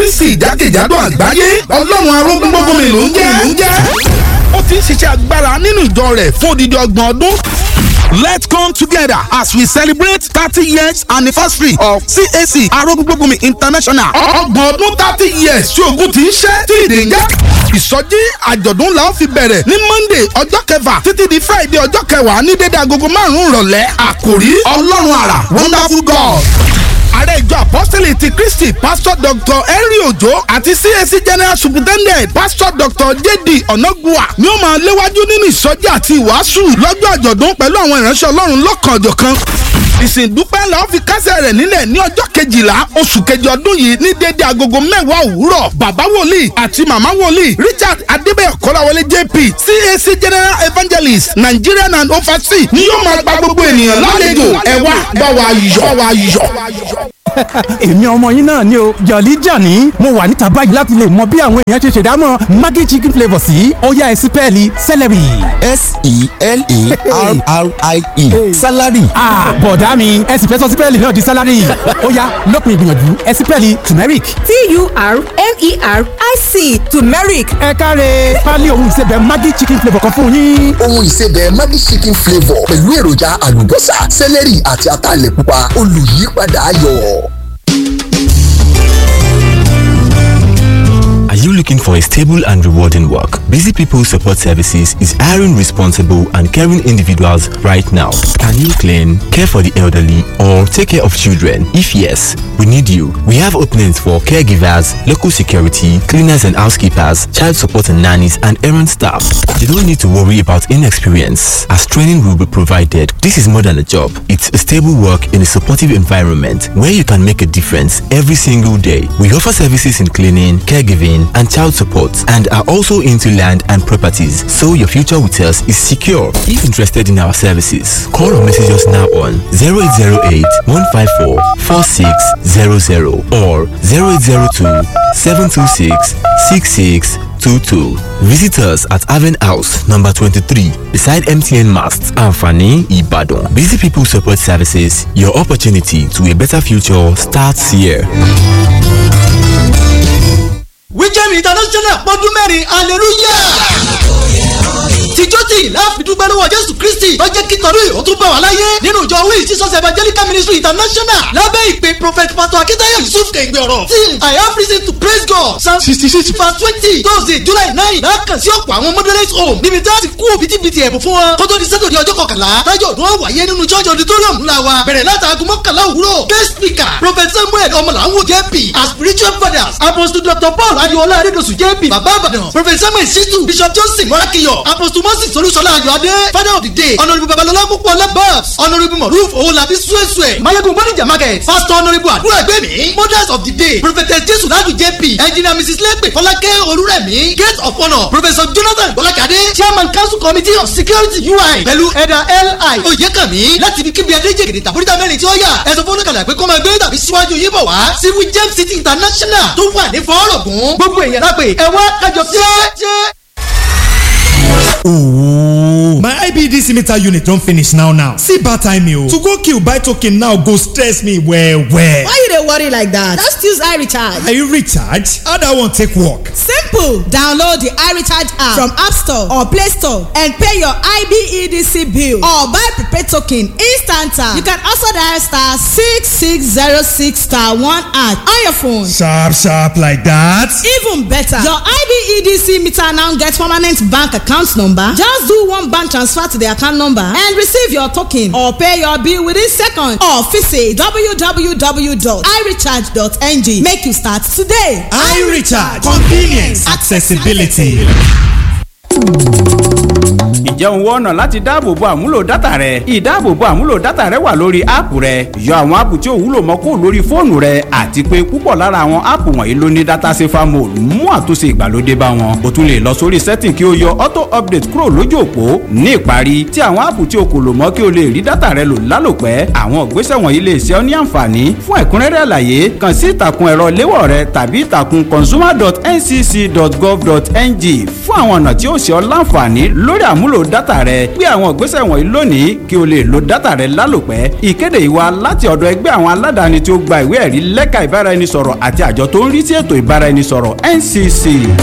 kristi jákèjádò àgbáyé ọlọ́run arógún gbogbo mi ló ń jẹ́ ló ń jẹ́ ó ti ń ṣiṣẹ́ agbára nínú ìjọ rẹ̀ fún odidi ọgbọ̀n ọdún. Let's come together as we celebrate thirty years anniversary of CAC Arógúngbógunmi International. Ọgbọ̀n ọdún thirty years tí ogun ti ń ṣẹ́ tí ìdè ń jẹ́. Ìsọjí àjọ̀dún la ó fi bẹ̀rẹ̀ ní Monday ọjọ́ kẹfà títí di Friday ọjọ́ kẹwàá ní dédé agogo márùn-ún ìrọ̀lẹ́. Àkòrí Ọlọ́run àrà Wonderful God ààrẹ ìjọ apọ́sítẹ́lì ti kristi pásítọ̀ dr henry ojo àti cac general superintendent pásítọ̀ dr jd onagua ni ó máa léwájú nínú ìsọjí àti ìwàásù lọ́jọ́ àjọ̀dún pẹ̀lú àwọn ìránṣẹ́ ọlọ́run lọ́kànjọ̀kan ìsìndúpẹ́ la ó fi kásẹ̀ rẹ̀ nílẹ̀ ní ọjọ́ kejìlá oṣù kejì ọdún yìí ní déédé agogo mẹ́wàá òwúrọ̀ bàbá wòlíì àti màmá wòlíì richard adébẹ̀yọ̀ kọ́láwọlé jp cac general evangelist nigerian and overseas ni yóò máa gba gbogbo ènìyàn lálejò ẹ wá bá wa yọ̀ bá wa yọ̀ èmi ọmọ yín náà ni o jọ̀lí jàní mo wà níta báyìí láti lè mọ bí àwọn èèyàn ṣe ṣèdámọ̀ maggi chicken flavour sí ọ̀yá ẹ̀sìpẹ́ẹ̀lì celery. s-e-l-e-r-r-i-e salary. bọ̀dá mi ẹ sì fẹ́ sọ sípẹ́ẹ̀lì náà di salary ọ̀yá lópin ìgbìyànjú ẹ̀sìpẹ́ẹ̀lì turmeric. t-u-r-m-e-r-i-c turmeric ẹ káre pálí ohun ìsebẹ̀ maggi chicken flavour kan fún yín. ohun ìsebẹ̀ maggi chicken flavour pẹ̀lú èròjà àlùbọ́sà celery àti ataalẹ̀ pupa olùyípadà ayọ̀. Are you looking for a stable and rewarding work? Busy People Support Services is hiring responsible and caring individuals right now. Can you clean, care for the elderly, or take care of children? If yes, we need you. We have openings for caregivers, local security, cleaners and housekeepers, child support and nannies, and errand staff. You don't need to worry about inexperience, as training will be provided. This is more than a job. It's a stable work in a supportive environment where you can make a difference every single day. We offer services in cleaning, caregiving, and child support and are also into land and properties so your future with us is secure. If interested in our services, call or message us now on 0808 154 4600 or 0802 726 6622. Visit us at Haven House, number 23, beside MTN Mast, Anfani, Ibadan. Busy People Support Services, your opportunity to a better future starts here. wíjẹ́mi international pọ́dún mẹ́rin hallelujah tìjọ́ tí láàfin dúpẹ́ lọ́wọ́ jésù kristi tó jẹ́ kí tọ́lú ìhó tún bá wà láyé nínú ìjọ wíì jesus evangelical ministry international lábẹ́ ìpè prophet pastor akitayo yusuf kẹ̀gbẹ́ ọ̀rọ̀ tí i have reason to praise god psalm sixty six verse twenty thursday july nine lákàn sí ọ̀pọ̀ àwọn moderate home níbi tí a ti kú bitibiti ẹ̀bùn fún wọn kótó di sátọ̀dì ọjọ́ kọkànlá tájọ́ ọdún wọn wáyé nínú church auditorium ńlá wa bẹ̀rẹ̀ látàgùn mọ́kànlá òwúrọ̀ guest speaker prophet samuel ọmọlàwọ̀ jp as spiritual fathers apostle dr paul adiola adedosu jp baba abadan prophet samuel situ bishop johnson morakiyo apostle moses olúṣọlá ayọ̀adé father of the day honourable babalọlá púpọ̀ labas honourable moruf owolabi suesue mayegun bonija market pastor honourable àdúrà gbẹ̀mí mothers of the day prophetess jesu ladu jp engineer mrs lepe fọlákẹ́ olúrẹ̀mí gate of honour professor jonathan bọ́lákadé chairman council committee of security ui pẹ̀lú ẹ̀dà li oyèkànmí láti ibi kíbi adéjègèdè tàbúrítà mẹ́rin tí ó yà ẹ̀sọ́ fún oníkàlà pé kó máa gbé tàbí síwájú yín bọ̀ wá sí wijem city international tó wà ní fọ́ọ̀rọ̀gùn gbogbo èèyàn lápè ẹ̀wá kájọ jẹ́. Ooh. My IBDC meter unit don finish now now. See bad time o. To go kill buy token now go stress me well well. Why you dey worry like that? Just use iRecharge. Are you recharge? How that one take work? Simple. Download the iRecharge app from App Store or Play Store and pay your IBEDC bill or buy prepaid token instant. You can also dial star six six zero six star one at on your phone. Sharp sharp like that. Even better, your IBEDC meter now get permanent bank account number. Just do one bank transfer to the account number and receive your token or pay your bill within seconds or visit www.irecharge.ng. Make you start today. iRecharge convenience accessibility. ǹjẹ́ òun wọ́n ọ̀nà láti dáàbòbo àmúlò dátà rẹ ìdáàbòbo àmúlò dátà rẹ wà lórí áàpù rẹ yọ àwọn áàpù tí ò wúlò mọ́ kó lórí fóònù rẹ àti pé púpọ̀ lára àwọn áàpù wọ̀nyí ló ní dátà safer mode mú àtúnṣe ìgbàlódé bá wọn o tún lè lọ sórí setting kí o yọ auto update kúrò lójú òpó ní ìparí tí àwọn áàpù tí o kò lò mọ́ kí o lè rí dátà rẹ lò lálòpẹ́ àwọn ìgbésẹ̀ wọ̀nyí lè ṣe ọ́ ní àǹfààní fún ẹ̀kúnrẹ́rẹ́ àlàyé kàn sí ìtàkùn ẹ̀rọ léwọ̀ rẹ tàbí ìtàkùn consumer.ncc.gov.ng fún àwọn ọ̀nà tí ó ṣe ṣe ọ́ láǹfààní lórí àmúlò dátà rẹ gbé àwọn ìgbésẹ̀ wọ̀nyí lónìí kí o lè lo dátà rẹ lálòpẹ́ ìkéde yìí wá láti ọ̀dọ̀ ẹgbẹ́ àwọn aládàáni tí ó gba ìwé ẹ̀rí lẹ́ka ìbáraẹnisọ̀rọ̀ àti àjọ tó ń rí sí ètò ìbáraẹnisọ̀rọ̀ NCC.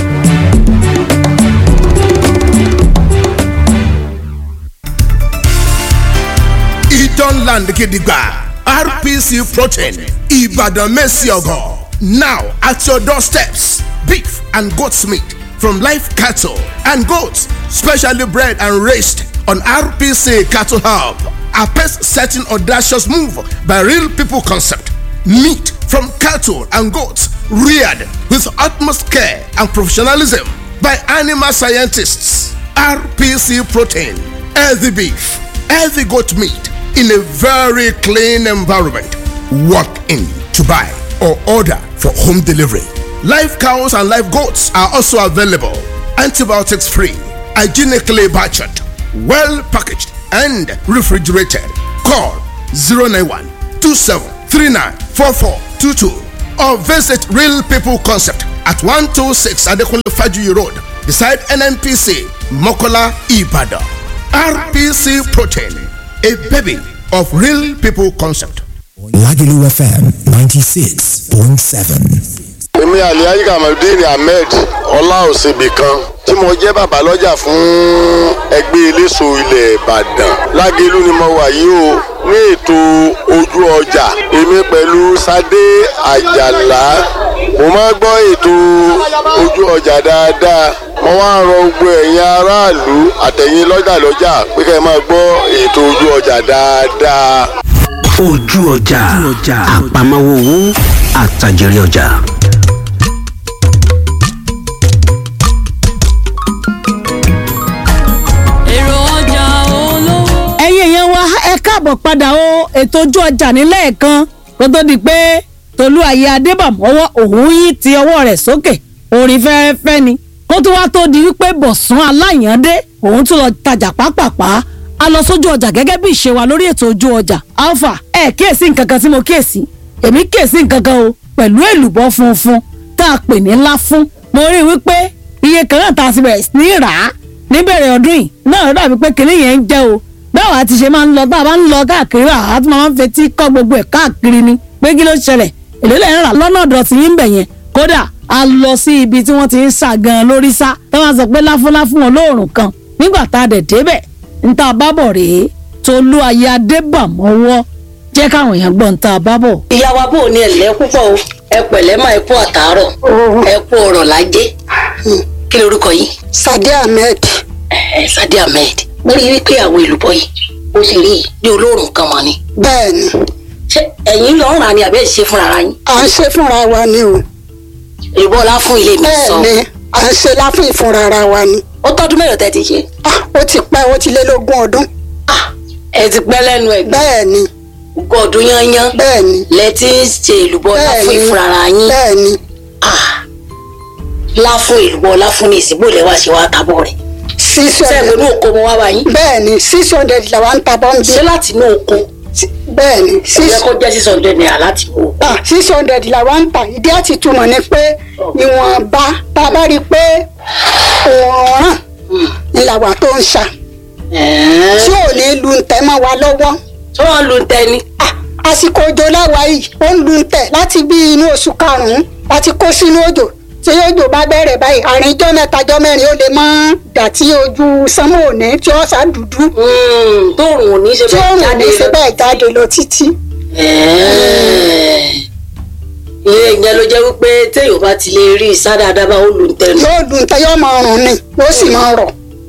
Idan Land Gidigba RPC Protein Ibadan Messiogo. Now at your doorsteps, beef and goat's meat from live cattle and goats, specially bred and raised on RPC Cattle Hub. A pace setting audacious move by Real People Concept. Meat from cattle and goats reared with utmost care and professionalism by animal scientists. RPC Protein, healthy beef, healthy goat meat in a very clean environment. Walk in to buy or order for home delivery. Live cows and live goats are also available. Antibiotics free, hygienically butchered, well packaged, and refrigerated. Call 091 2739 4422 or visit Real People Concept at 126 Adekunle Fajuyi Road beside NNPC Mokola Ibadan. RPC Protein, a baby of Real People Concept. Lagelu FM 96.7. èmi aliaji kamaludin ahmed ọláòsèbì kan tí mo jẹ́ bàbá lọ́jà fún ẹgbẹ́ eléso ilẹ̀ ìbàdàn lágẹ̀lú ni mo wà yìí o ní ètò ojú ọjà èmi pẹ̀lú sadé àjàlá mo máa gbọ́ ètò ojú ọjà dáadáa mo wá ń rọ gbogbo ẹ̀yin aráàlú àtẹ̀yin lọ́jà lọ́jà pé kẹ́ ẹ máa gbọ́ ètò ojú ọjà dáadáa. ojú ọjà àpamọ́wọ́ owó àtàjèrè ọjà. èrò ọjà olówó. ẹ̀yin èèyàn wa ẹ káàbọ̀ padà o ètò ojú ọjà nílẹ̀ kan kó tó di pé tolú ayé adébàmọ́wọ́ òun yí ti ọwọ́ rẹ̀ sókè orin fẹ́ẹ́fẹ́ ni kó tó wá tó di wípé bọ̀sán aláyàndé òun tún lọ tajà pápápá a lọ sójú ọjà gẹ́gẹ́ bí ìṣe wa lórí ètò ojú ọjà alpha ẹ kíyèsí nǹkan kan tí mo kíyèsí èmi kíyèsí nǹkan kan o pẹ̀lú èlùbọ́ funfun tá a pè ní ńlá fún mo rí i wípé iye kan náà tá a ti bẹ̀rẹ̀ sí ní rà á níbẹ̀rẹ̀ ọdún yìí náà dàbí pé kinní yẹn ń jẹ́ o báwo a ti ṣe máa ń lọ tá a bá ń lọ káàkiri wa a tún máa ń fetí kọ́ gbogbo ẹ̀ káàkiri ni pé kí ló ṣẹlẹ̀ èlé lẹ́yìn rà lọ́nà ọ̀dọ̀ tí yín bẹ̀ yẹn kódà a lọ sí ibi tí wọ́n ti ń sà gan lórí sá tó máa sọ pé láfúnláfún wọn lóòrùn kan nígbà tá a dẹ̀ débẹ̀ ń tá a bá bọ̀ rèé tolú ayé adébàmọ́wọ́ jẹ́ káwọn èèyàn gbọ́ ń tá a bá bọ̀. ìyá wa bò ní ẹ̀lẹ́ púpọ̀ o ẹ pẹ̀lẹ́ máa ẹ kú àtàárọ̀ ẹ kú ọ̀rọ̀ lájé kí lorúkọ yìí. sade ahmed. ẹ sade ahmed mo rí i wípé àwọn èlùbọ́ yìí ó sì rí i bí olóòrùn kan mọ ni. bẹ́ẹ̀ni. ṣé ẹ̀yin lọ ń rà ni àbẹ́ ṣe fúnra ara yín. à ń ṣe fúnra wa ni o. èlùbọ́ ọlá fún ilé mi sọ. bẹ́ẹ̀ni à ń ṣe láfún ìfúnra ara wa ni. ó tọ́dún mélòó tẹ́ ti ṣe. ah ó ti pẹ́ ó ti lé lógún ọdún. ah ẹ ti pẹ́ lẹ́nu ẹ̀. bẹ́ẹ̀ni. ogún ọdún yányán. bẹ́ẹ̀ni. lẹ ti ń ṣe èlùbọ́ ọlá fún ìfúnra ara yín. bẹ́ẹ̀ni. ah láfún èlùbọ́ ọlá fún ní ìsìnkú ilẹ̀ wa ṣe wá tábọ̀ rẹ̀ six hundred sẹ́gun ní oko mo wá bá yín. bẹ́ẹ̀ni six hundred la wa ń ta bọ́m̀bì. ṣé láti inú oko. bẹ́ẹ̀ni six yẹ kó jẹ́ six hundred naira láti inú oko. ah six hundred la wa ń ta ìdí àti túmọ̀ ni pé ìwọ̀nba tá a bá rí i pé òòrùn ni làwà tó ń ṣa. tí ò ní lu ntẹ́ mọ́ wa lọ́wọ́. tí wọ́n lu ntẹ́ ni. àsìkò òjò láwa yìí ó ń lu ntẹ́ láti bí inú oṣù karùn-ún láti kó sínú òjò tí òjò bá bẹ̀rẹ̀ báyìí àárín ijọ́ mẹ́ta ijọ́ mẹ́rin ó lè mọ́ dà tí ojú sánmọ́ òní tí ó sá dúdú. tóòrùn ò ní ṣe tí òòrùn ò ní ṣe bẹ́ẹ̀ jáde lọ títí. ìyẹn ìyẹn ló jẹ́ wípé téèyàn bá ti lè rí ìsá dáadáa bá ó lù ń tẹnu. yóò lù ń tẹ yóò máa rùn ni yóò sì máa rọ̀.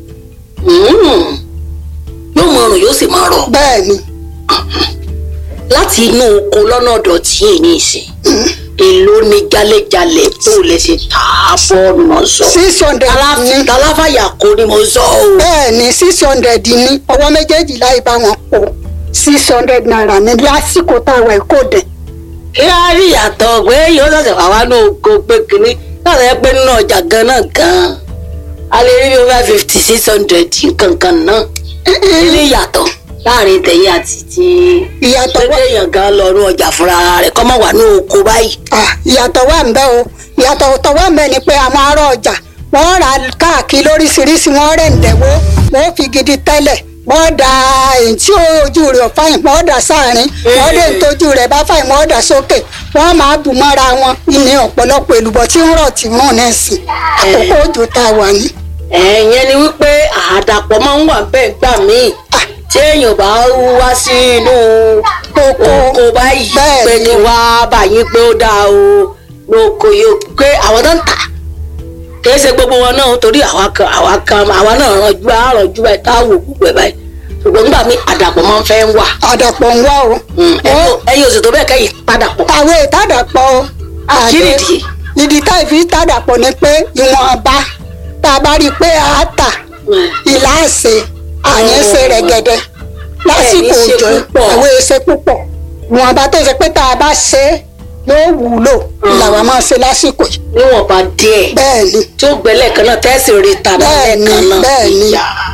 yóò máa rùn yóò sì máa rọ̀. bẹ́ẹ̀ni. láti inú oko lọ́nà ọ̀dọ̀ tí èyí ní ìsìn èló ni jalejale tó lè ṣe tà á bọ́ ọ̀nà sọ. six hundred ní. taláfàyà kò ní mo sọ o. bẹ́ẹ̀ni six hundred ní ọwọ́ méjèèjì láì bá wọn kó six hundred naira ní lásìkò táwa ẹ̀ kò dẹ̀. kí á rí ìyàtọ̀ pé yóò ṣẹ̀ṣẹ̀ wá wá ní oko pé kínní láti ẹ pé nínú ọjà gan-an gan-an a lè rí bí over fifty six hundred kankan náà ní ìyàtọ̀ láàrin tẹ̀yìn àti ti ìyàtọ̀ wà. pé èèyàn gan lọ ní ọjà fúnra rẹ̀ kọ́ mọ̀ wà ní oko báyìí. ìyàtọ̀ wà ń bẹ́ o ìyàtọ̀ tó wà ń bẹ́ ni pé àwọn ará ọjà wọ́n rà káàkiri lóríṣiríṣi wọ́n rẹ̀ ń dẹ̀wó wọ́n fi gidi tẹ́lẹ̀ wọ́n da èyí tí ojú rẹ̀ ò fáyìn wọ́n dà sáàrin wọ́n dé tójú rẹ̀ bá fáyìn wọ́n dà sókè wọ́n máa bù mọ́ra wọn ní ọ̀pọ̀lọpọ̀ èlùbọ́ tí ń rọ̀ tí ń rùn náà sí àkókò òjò tá a wà ní. ẹ̀yẹn ni wípé àdàpọ̀ máa ń wà bẹ́ẹ̀ gbà míì tí èèyàn bá wá sí inú oko báyìí pé kí wá báyìí pé ó dáa o lóko yóò pé àwọn tó ń tà kìí ṣe gbogbo wọn náà torí àwa kan àwa kan àwa náà rànjú àrànjú báyìí tá a wò gbogbo ẹ̀ báyìí ṣùgbọ́n nígbà míì àdàpọ̀ máa ń fẹ́ wà. àdàpọ̀ ń wá o. ẹyin oṣù tó bẹ́ẹ̀ kẹ́yìn padà pọ̀. àwọn ìtàdàpọ̀ Kí nìdí? ìdí tá ìfi tàdàpọ̀ ni pé ìwọ̀nba tá a bá rí i pé a tà ìlà àṣẹ àyẹ̀ṣe rẹ̀ gẹ̀dẹ̀ lásìkò Ẹ̀ ní ṣe òjò púpọ̀. àwọn èsè púpọ̀ ìwọ̀nba tó ṣe pé tá a bá ṣe é yóò wúlò làwọn máa ṣe lásìkò yìí. níwọ̀nba díẹ̀ bẹ́ẹ̀ni tí ó gbẹ́lẹ̀ kan náà tẹ́sí rí ta bẹ́ẹ̀ni lẹ́ẹ̀kan náà bẹ́ẹ̀ni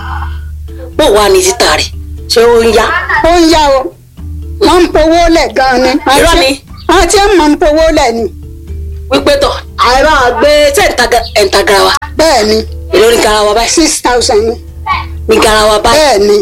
bó wà ní títà rẹ̀ ṣé ó ń yá. ó ń yá o wọ́n ń powó lẹ̀ gan-an ni. Irọ́ ni. wọ́n ti ń mọ̀ ń powó lẹ̀ ni. wípé tọ̀ àìrá gbé ẹ̀ǹtà garawa. bẹ́ẹ̀ni. èló ní garawa báyìí. six thousand ni. ní garawa báyìí. bẹ́ẹ̀ni.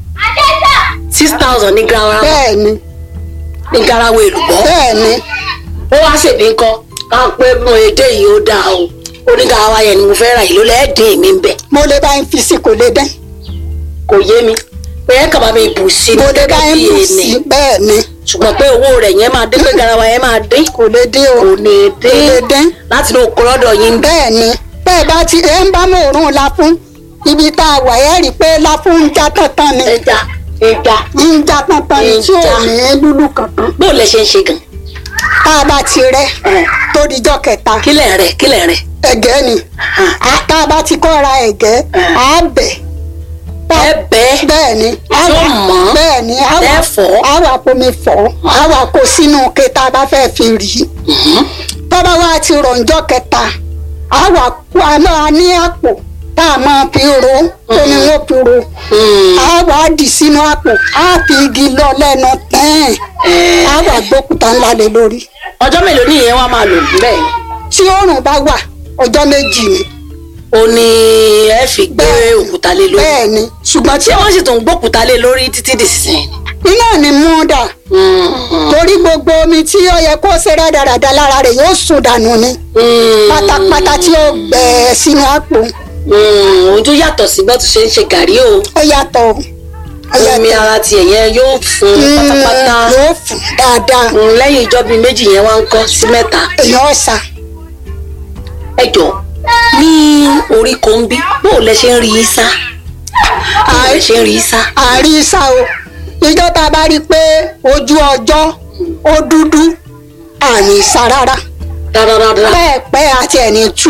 six thousand ní garawa. bẹ́ẹ̀ni. ní garawa èlùbọ́. bẹ́ẹ̀ni. ó wá ṣèbí ńkọ́ ká pé mo èdè yìí ó dáa o ó ní garawa yẹn ni mo fẹ́ ra ìlú lẹ́ẹ̀dín mi ń bẹ̀. mo lè bá yín fi sí kò lè dán. kò yé mi pé ẹ kàbá mi bù sí mo lè bá yín bù sí bẹ́ẹ̀ ni. ṣùgbọ́n pé owó rẹ̀ yẹn máa dín pé garawa yẹn máa dín. kò lè dín o. kò lè kò lè dín dín. láti inú oko lọ́dọ̀ yín. bẹ́ẹ̀ ni bẹ́ẹ̀ bá ti ẹ̀ ń bá mọ̀ òórùn la fún ibi tá a wà ẹ́ rí i pé la fún ń já tán-tán ni. ẹja ẹja ń já tán-tán ni tí ò Ìjà. ní lúlù kankan. bó lẹ ṣe ń ṣe gan. tá a bá ti rẹ́ tó dijọ́ kẹta. kílẹ̀ rẹ̀ kílẹ̀ rẹ̀. ẹ̀gẹ́ ni tá a bá ti kọ́ ra ẹ̀gẹ́ á bẹ̀. ẹ bẹ́ẹ̀ bẹ́ẹ̀ ni á Tó wà- mọ́. bẹ́ẹ̀ ni á Ẹ wà fọ̀. á wà pomi fọ̀ á wà kó sínú ke tá a bá fẹ́ fi rì í. tọ́ba wa ti rọ̀njọ́ kẹta á wà kó a máa ní àpò tá a máa fi ro omi wọn fi ro á wà á dì sínú àpò á fi igi lọ lẹ́nu tẹ́ẹ̀ á wà gbókùtà ńlá lé lórí. ọjọ́ mélòó ni ìyẹn wá máa lò bẹ́ẹ̀. tí oòrùn bá wà ọjọ́ méjì ni. ó ní ẹ fi gbé òkúta lé lórí. bẹ́ẹ̀ ni ṣùgbọ́n tí ṣé wọ́n sì tún gbókúta lé lórí títí dìsín. iná ni mú dà torí gbogbo omi tí ó yẹ kó ṣe rádaràda lára rẹ̀ yóò sùn dànù ni pátápátá tí ó gbẹ sínú àpò òun tún yàtọ̀ sí bá tún ṣe ń ṣe gàrí o. ó yàtọ̀ o. Ó omi yàtọ̀. ara tiẹ̀ yẹn yóò fún Mm, pátápátá. yóò fún dáadáa. Mm, lẹ́yìn ìjọ bíi méjì yẹn wá ń kọ́ sí mẹ́ta. èèyàn ọ̀sà ẹ jọ ní orí kòńbí bó o lẹ ṣe ń rí í sá. bó o lẹ ṣe ń rí í sá. àárí sá o ìjọ tá a bá rí i pé ojú ọjọ́ ó dúdú àní sá rárá dáradára. bẹ́ẹ̀ pẹ́ àti ẹ̀ní tú.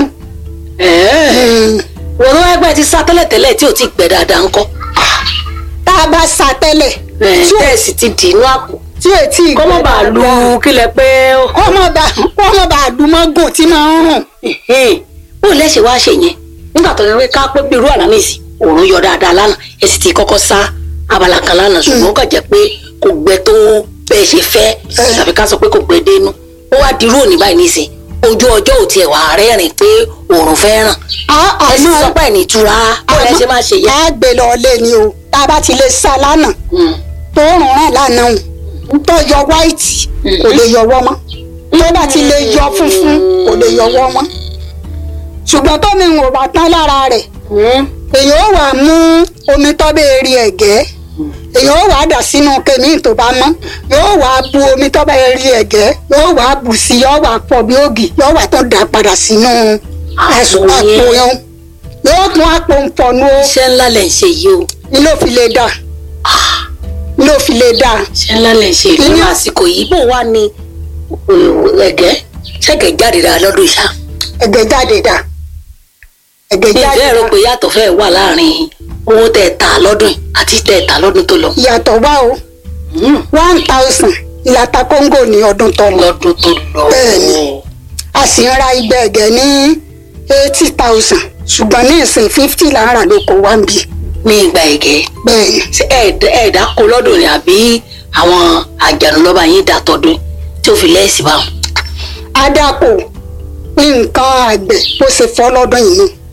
wọ́n wá ẹgbẹ́ ti sá tẹ́lẹ̀tẹ́lẹ̀ tí ò ti gbẹ dáadáa ń kọ́. tá a bá sá tẹ́lẹ̀ tí ò tẹ́ẹ̀sì ti dì inú àpò. tí ò tí ì kọ́mọ́ bá lu kílẹ̀ pé. kọ́mọ́ bá kọ́mọ́ bá lu mọ́gùn tí máa ń rùn. bó o lẹ́sẹ̀ wá ṣe yẹn nígbà tó yẹ ká pé bí irú àlámìsì òòrùn yọ dáadáa lánàá ẹ sì ti kọ́kọ́ sá abala kan lánàá ṣùgbọ́n ó kàn jẹ́ pé kò gbẹ tó bẹ́ẹ̀ ṣe fẹ́ tàbí ká sọ pé kò gbẹ dénú ó wá dirú òní báyìí nísìn ojú ọjọ́ ò tiẹ̀ wà rẹ́rìn pé òòrùn fẹ́ ràn ẹ sì sọ pé ẹ̀ ní ìtura bó lẹ́ ṣe máa ṣe yẹn. á gbé lọ lé ni o tá a bá ti lè sá lánàá tó rùn ràn lánàá o tó yọ wáìtì kò lè yọwọ́ mọ́ tó bá ti lè yọ funfun kò lè yọwọ́ mọ́ ṣùgbọ́n tómi ń wò bá tán lára rẹ̀ èèyàn ó wà mú omi tó bẹ́ẹ̀ rí ẹ̀gẹ́ èèyàn ó wà á dà sínú kèmí tó bá mọ́ yóò wà á bu omi tó bẹ́ẹ̀ rí ẹ̀gẹ́ yóò wà á bù sí yóò wà á pọ̀ bí ògì yóò wà á tó dà padà sínú ẹ̀sùn àpò yẹn yóò tún àpò ń fọnú o. iṣẹ́ ńlá lẹ̀ ń ṣe yìí o. ilé ò fi lè dà ilé ò fi lè dà. iṣẹ́ ńlá lẹ̀ ń ṣe ìlú àsìkò yìí bó wà ní ẹ̀gẹ́ ṣẹ̀gẹ̀ jáde dáa lọ́dún ìṣá. ẹ̀gẹ́ jáde dà ẹ̀gẹ́ jáde ìfẹ́ rò pé yàtọ̀ fẹ́ wà láàrin owó tẹ̀ ta lọ́dún yìí àti tẹ̀ ta lọ́dún tó lọ. ìyàtọ̀ wá o one thousand ìlàta kóńgò ní ọdún tó lọ. lọ́dún tó lọ. bẹ́ẹ̀ni a sì ń ra igba ẹ̀gẹ́ ní eighty thousand ṣùgbọ́n ní ìsìn fifty là ń rà lóko wá ń bì. ní ìgbà ẹ̀gẹ́. bẹ́ẹ̀ni. ṣé ẹ̀ẹ́dá kó lọ́dún ni àbí àwọn àjànú lọ́ba yín dà tọdún tí ó fi lẹ́ẹ̀sì bá wọn. adako nǹkan àgbẹ̀ bó ṣe fọ́ lọ́dún yìí ni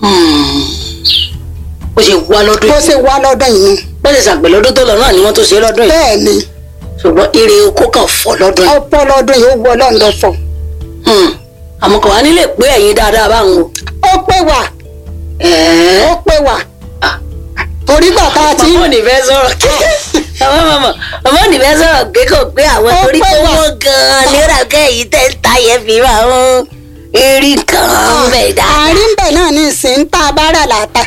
bó ṣe wá lọ́dún bó yìí ṣe wá lọ́dún yìí ni. bó ṣe ṣàgbẹ̀ lọ́dún tó lọ náà ni wọ́n tó ṣe lọ́dún yìí bẹ́ẹ̀ ni ṣùgbọ́n ire oko kan fọ́ lọ́dún yìí ọ̀pọ̀ lọ́dún yìí ó wọ ọlọ́run lọ fọ̀. àmọ́ kò wá nílé pé ẹ̀yin dáadáa báwọn o. ó pé wà ó pé wà torí gbà tá a ti. màmá ò ní fẹ́ sọ̀rọ̀ màmá màmá màmá ò ní fẹ́ sọ̀rọ̀ pé kò pé àwọn Ó torí pé pé wà. wọ́n gan-an nira kẹ́yìn tẹ́ ń ta yẹn fi máa ń rí kan bẹ̀ dá. àárín bẹ̀ náà ní ìsìn tá a bá rà láta.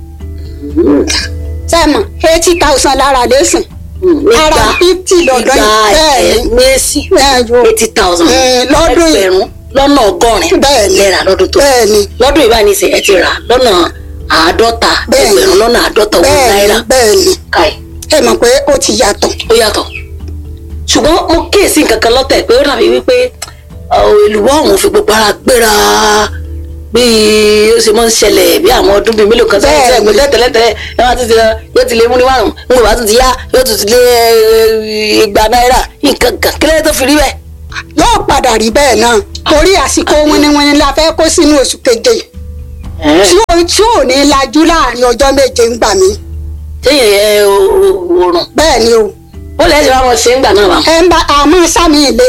sẹ́mọ̀ eighty thousand lára lẹ́sìn. ara fifty lọ́dọ̀ yìí bẹ́ẹ̀ ni. mẹ́sì eighty thousand lọ́dún yìí. ẹgbẹ̀rún lọ́nà ọgọ́rin bẹ́ẹ̀ ni lẹ́ra lọ́dún tó bẹ́ẹ̀ ni lọ́dún yìí báyìí ní sẹ́ ẹ ti rà lọ́nà àádọ́ta ẹgbẹ̀rún lọ́nà àádọ́ta owó bẹ́ẹ̀ ni náírà bẹ́ẹ̀ ni káì ẹ mọ̀ pé ó ti yàtọ̀. ó yàtọ̀ ṣùgbọ́n mo kíyèsí nǹkan kan lọ́tẹ̀ pé ó dàbí wípé ọ̀, èlùbọ́ ọ̀hún fi gbogbo ara gbéra bí ó ṣe máa ń ṣẹlẹ̀ bí àwọn ọdún bíi mélòó kan sẹ́yìn sẹ́yìn pé tẹ́lẹ̀tẹ́lẹ̀ ẹ máa tún ti lọ yóò ti lé múni márùn ń bò bá tún ti yá yóò tún ti lé eh, igba náírà nǹkan kan kí lóye tó fi rí bẹ́ẹ̀. yóò padà rí bẹ́ẹ̀ náà torí àsìkò wíníwíní la fẹ́ kó sínú oṣù keje tí ò tí ò ní lajú láàrin ọjọ́ méje ń gbà mí. téèyàn ẹ òòrùn. bẹ́ẹ̀ ni o. ó lẹ́yìn tí wọ́n mọ̀ ṣe ń gbà náà bá. ẹ ń bá àmọ́ sámi ilé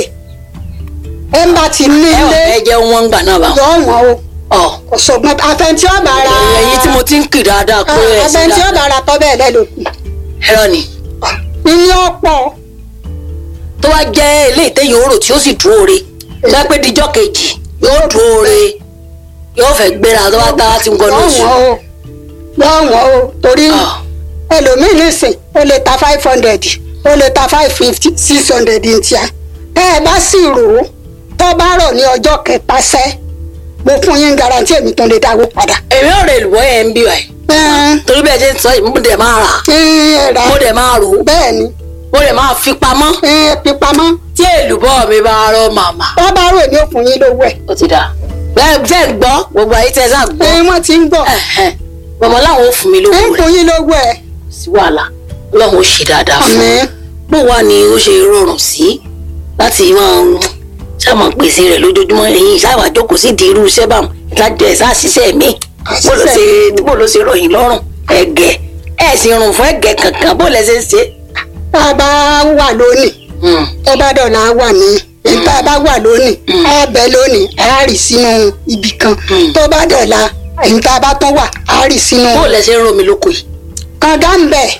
ẹ ń bá ti ní ẹ wà ilé ẹ jẹ́ wọn ń gbà náà bá. yọ wọ́n o ọ̀ kò sọ̀gbọ́n àfẹntí ọ̀bà ra ẹ̀yin tí mo ti ń kì dáadáa pé ẹ̀ sí àfẹntí dáadáa ọ̀bà ra tọ́ bẹ́ẹ̀ lẹ́lòkù ẹ̀rọ ni. ní ọ̀pọ̀ tó wá jẹ́ ilé ìtẹ́yìn òrò tí ó sì dúró re tó wá pé díjọ́ kejì yóò dúró re yóò fẹ́ gbéra tó bá tá a ti ń gbọ́ lóṣù. yọ wọ́n o yọ wọ́n o torí ẹlòmíì nìsín ó lè ta five hundred ó lè ta five fifty six hundred ní tíá tẹ́ ẹ bá sì rò ó tó bá rọ̀ ní ọjọ́ kẹta sẹ́ mo fún yín garanti èmi tó lè dáwó padà. èmi ò rè lùwọ́ yẹn ń bí wa yìí torí bẹ́ẹ̀ ṣe ń sọ yìí mo dẹ̀ máa rà mo dẹ̀ máa rò ó bẹ́ẹ̀ ni mo dẹ̀ máa fi pamọ́ fi pamọ́ tí èlùbọ́ mi bá rọ màmá. tó bá rò ní òfin yín lówó ẹ̀. ó ti dà bẹ́ẹ̀ tẹ́ ń gbọ́ gbogbo ayé tẹ́ ẹ sá gbọ́. ẹ wọ́n ti ń gbọ́. mọ̀mọ́ láwọn ò fún mi lówó ẹ rẹ̀ ń fún yín lówó ẹ̀. sí wàhálà ọlọ́run ó ṣe dáadáa fún Àmín. bó wà ní ó ṣe rọrùn sí láti máa ń ṣàmọ̀ pèsè rẹ̀ lójoojúmọ́ ẹ̀yìn ṣáà jókòó sí di irú iṣẹ́ báwọn láti ẹ̀ sáà ṣiṣẹ́ mi bó ló ṣe bó ló ṣe rọyìn lọ́rùn ẹ̀gẹ́ ẹ̀ sì rùn fún ẹ̀gẹ́ kankan bó lẹ ṣe ń ṣe. tá a bá wà lónìí tó bá dọ̀la wà ní tá a bá wà lónìí á bẹ lónìí á rì sínú ibì kan tó bá dọ̀la èyí tá a bá tún wà á rì sínú. bó lẹ ṣe ń romi lóko yìí. kànga ń bẹ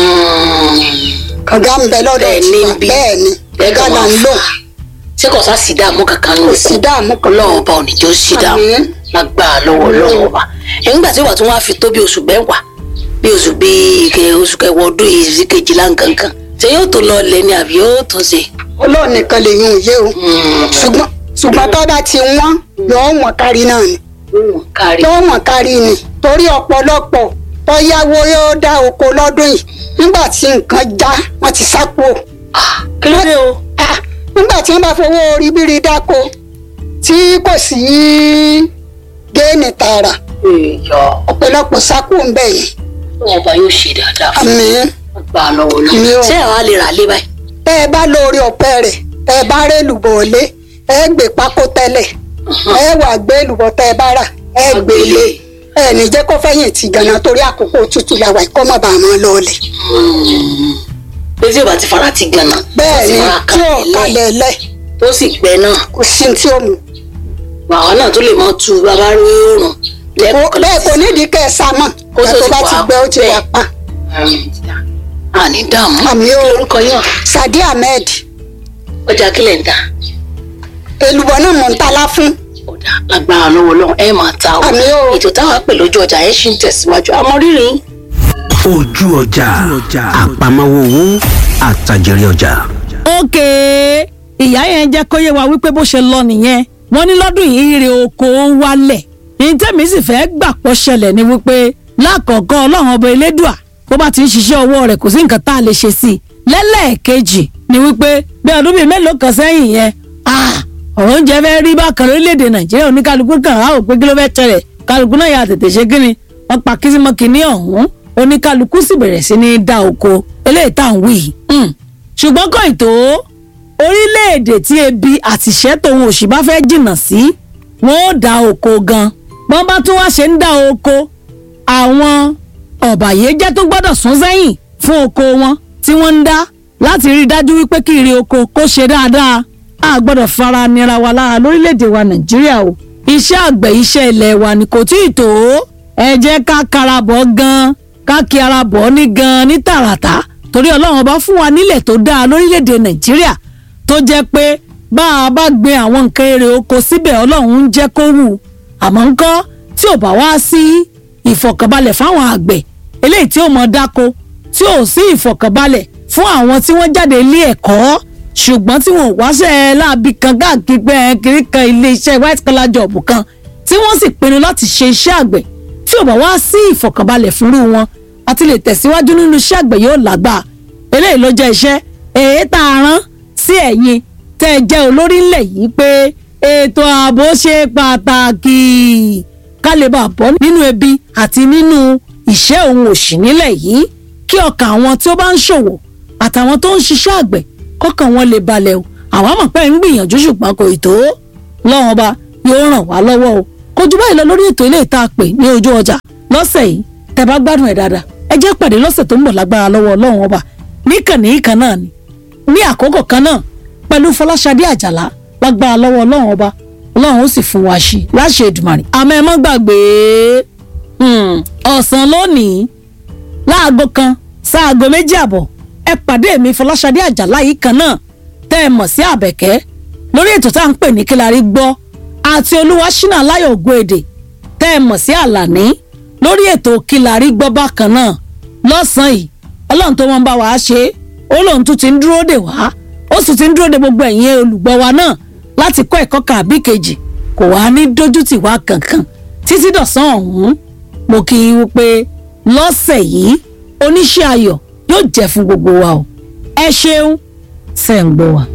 kànga ń bẹ lọ́dọ̀ tiwa bẹ́ẹ̀ ni kànga là ń lò. ṣé kò sá sí dààmú kankan nù. kò sí dààmú kankan. ọlọ́run ọba òníjó sí dààmú lágbára lọ́wọ́ ọlọ́run ọba. nígbà tí wàá tún wá fi tó bí oṣù mẹ́wàá bí oṣù bíi ike oṣù kẹwàá ọdún yìí sí kejìlá nǹkankan ṣé yóò tó lọ lẹ ni àbí yóò tó ṣe. ọlọ́run nìkan lè yún òye o ṣùgbọ́n ṣùgbọ́n tó bá ti wọ́n yóò wọ̀n kárí náà ni yóò wọ̀n kárí ni torí ọ̀pọ̀lọpọ̀ tó yáwó yóò dá oko lọ́dún yìí nígbà tí nǹkan já wọ́n ti sápò. kí ló dé o. nígbà tí wọ́n bá fowó ribiri dáko tí kò sí géènì tààrà ọ̀pọ̀lọpọ̀ sápò ń bẹ̀ yìí. wọn bá yóò ṣe dáadáa fún Àmín. gbà á lọ́wọ́ Àmín lọ o. ṣé àwa lè rà lé báyìí. tẹ́ ẹ bá lórí ọ̀pẹ rẹ̀ tẹ́ ẹ bá rẹ́ lùbọ̀ lé ẹ gbé pákó tẹ́lẹ̀ ẹ wà gbé lùbọ̀ tẹ́ ẹ bá rà ẹ gbé lé ẹ ní jẹ́ kó fẹ́yìn tì gànà torí àkókò òtútù làwà kọ́ mọ̀ bá a máa lọ́ọ̀lẹ̀. pé tí o bá ti fara ti gànà. bẹ́ẹ̀ ni fara tí ò kalẹ̀ lẹ̀ tó sì gbẹ náà. kò sí tí ó mú. àwa náà tó lè mọ tu bàbá rí oòrùn lẹ́ẹ̀kan bẹ́ẹ̀ kò nídìí kẹ́ ẹ sá mọ̀ Kó tó tó ti bá wà ti gbẹ ó ti bẹ́ẹ̀. wà pa. àní dààmú. àmì ó lórúkọ yàn Sadi Ahmed ọjà kílẹ̀ ń ta èlùbọ́ náà mọ̀ ń talá fún. lágbára lọ́wọ́ lọ́wọ́ ẹ máa ta o Àmín o. ètò táwa pè lójú ọjà ẹ ṣì ń tẹ̀síwájú àmọ́ rírì ojú ọjà àpamọ́wọ́ owó àtàjèrè ọjà. ókè ìyá yẹn jẹ́ kó yé wa wípé bó ṣe lọ nìyẹn wọ́n ní lọ́dún yìí ire oko wálẹ̀ ní tẹ́mi sì fẹ́ gbà pọ̀ ṣẹlẹ̀ ni wípé lákọ̀ọ́kọ́ ọlọ́run ọba elédùà bó bá ti ń ṣiṣẹ́ ọwọ́ rẹ̀ kò sí nǹkan tá a lè ṣe sí i lẹ́lẹ́ẹ̀kejì ni wípé bí ọdún bíi mélòó kan sẹ́yìn yẹn ah, ọ̀rọ̀ oúnjẹ fẹ́ rí bákan lórílẹ̀‐èdè nàìjíríà oníkálukú kan á ò pé kí ló fẹ́ tẹ̀lẹ̀ kálukú náà yà tètè ṣe kí ni wọ́n pa kìsìmọ́kì ní ọ̀hún oníkálukú sì bẹ̀rẹ̀ sí ní dá oko eléyìí tá à ń wí yìí Hmm. ṣùgbọ́n kò ì tó orílẹ̀-èdè tí ebi àtìṣẹ́ tòun òṣì bá fẹ́ jìnnà sí wọn ó dá oko gan bọ́n bá tún wá ṣe ń dá oko àwọn ọ̀bàyéjẹ́ tó gbọ́dọ̀ sún sẹ́yìn fún oko wọn tí wọ́n ń dá láti rí i dájú wípé kí ire oko kó ṣe dáadáa a gbọ́dọ̀ fara nira wa lára lórílẹ̀‐èdè wa nàìjíríà o iṣẹ́ àgbẹ̀ iṣẹ́ ilẹ̀ wa ni kò tí ì tó ẹ jẹ́ ká karabọ̀ gan ká kí ara bọ̀ ní gan ní tààràtà torí ọlọ́run ọba fún wa nílẹ̀ tó dáa lórílẹ̀‐èdè nàìjíríà tó jẹ́ pé bá a bá gbin àwọn nǹkan èrè oko síbẹ̀ ọlọ́run ń jẹ́ kó wù àmọ́ ńkọ́ tí ò bá wá sí ìfọ̀kànbalẹ̀ fáwọn àgbẹ̀ eléyìí tí ó mọ dáko tí ò sí ìfọ̀kànbalẹ̀ fún àwọn tí wọ́n jáde ilé ẹ̀kọ́ ṣùgbọ́n tí wọn ò wáṣẹ́ láabi kan káàkiri pé ẹ kiri kan ilé iṣẹ́ white collar job kan tí wọ́n sì pinnu láti ṣe iṣẹ́ àgbẹ̀ tí ò bá wá sí ìfọ̀kànbalẹ̀ fúnrú wọn àti lè tẹ̀síwájú nínú iṣẹ́ àgbẹ̀ yóò lágbà eléyìí ló jẹ́ iṣẹ́ èyí tá a rán sí ẹ̀yin tẹ́ ẹ jẹ́ olórí ńlẹ̀ yìí pé ètò ààbò ṣe pàtàkì ká lè bá bọ́ nínú ebi àti nínú ìṣẹ́ òun òṣì nílẹ̀ yìí kí ọkàn àwọn tí ó bá ń ṣòwò àtàwọn tó ń ṣiṣẹ́ àgbẹ̀ kọ́kàn wọn lè balẹ̀ o àwọn àmọ̀ pé ń gbìyànjú ṣùgbọ́n kò ì tó lọ́wọ́n ọba yóò ràn wá lọ́wọ́ o kò jù báyìí lọ lórí ètò ilé ìta pè ní ojú ọjà lọ́sẹ̀ yìí tẹ́ bá gbádùn ẹ̀ dáadáa ẹ jẹ́ pàdé lọ́sẹ̀ tó ń bọ̀ lágbára lọ́wọ́ ọlọ́run ọba níkànnì kan náà ni ní àkókò kan náà pẹ̀lú fọláṣadé àjàlá lágbára lọ́wọ́ ọlọ́run ọba ọlọ́run ó sì fún wa ṣe láṣẹ Èdùmàrè àmọ́ ẹ má gbàgbé ọ̀sán lónìí láago kan sáago méjì àbọ̀ ẹ pàdé mi fọláṣadé àjàlá yìí kan náà tẹ́ ẹ mọ̀ sí àbẹ̀kẹ́ lórí ètò tá à ń pè ní kílárí gbọ́ àti olúwa ṣínà láyọ̀ ògbóèdè tẹ́ ẹ mọ̀ sí àlàní lórí ètò kílárí gbọ́ bákan náà lọ́sàn-án yìí ọlọ́run tó wọ́n bá wa ṣe é ó lóun tún ti ń dúró dè wá ó sì ti ń dúró de gbogbo ẹ̀yin olùgbọ́ wa náà láti kọ́ ẹ̀kọ́ kan àbí kejì kò wá ní dójútì wá kankan títí dọ̀sán ọ̀hún mo kí i wípé lọ́sẹ̀ yìí oníṣẹ́ ayọ̀ yóò jẹ́ fún gbogbo wa o ẹ ṣeun ṣe ń gbọ́ wa.